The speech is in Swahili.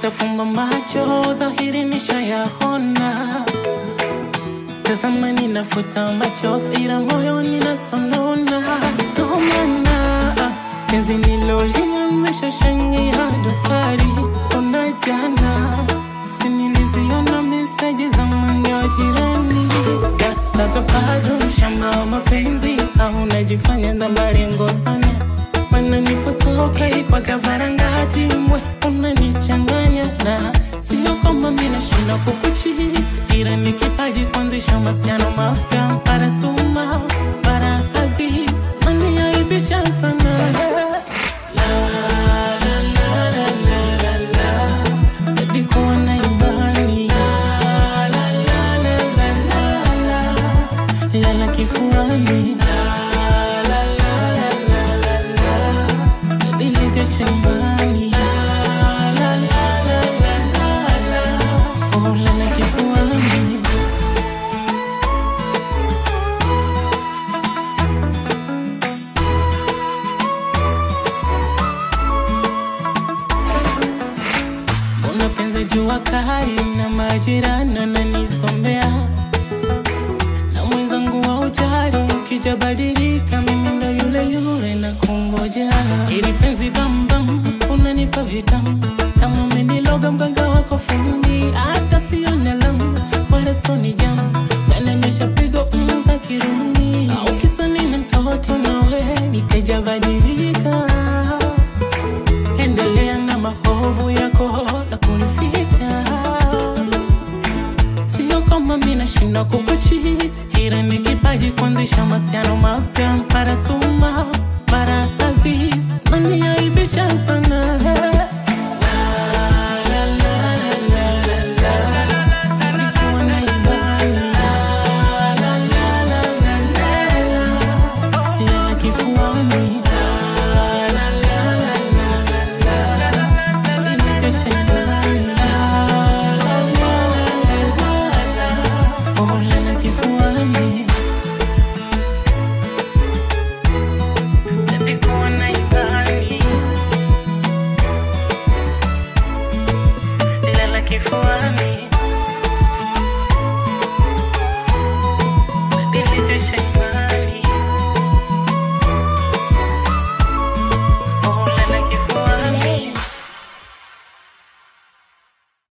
Nitafumba macho, dhahiri nishayaona. Tazama ninafuta machozi, ila moyoni nasonona. Ndo maana penzi nilolianzisha shangia dosari. Ona jana, si niliziona meseji za mwenge wa jirani. Tata bado mshamba wa mapenzi, au unajifanya ndambarengo sana mana nipotoka ipaka varangati mwe unanichanganya na sio kwamba mina shinda kukuchiti ila ni kipaji kuanzisha masiano mapya para suma para aziz maniaibisha sana La, la, la, la, la, la, la. Baby, kuwa na imani La, la, la, la, la, la, la. lala kifuani La, la, la, la, la, la, la. Baby, lete shambani La, la, la, la, la, la, la. Oh, lala kifuani Mbona penzi jua kali na majirani ananisombea na mwenzangu wa ujali ukija badilika, mimi ndo yule yule na kungoja. Ili penzi bambam, unanipa vitamu kama umeniloga mganga wako fundi, hata sione lamu wala soni jamu, nananyesha pigo mm za kirumi, au kisa nina mtoto nawe nikaja badilika endelea na maovu yako na kunificha Sio kama mi nashinda kukuchiti, ila ni kipaji kuanzisha masiano mapya para suma para aziz maniaibisha sana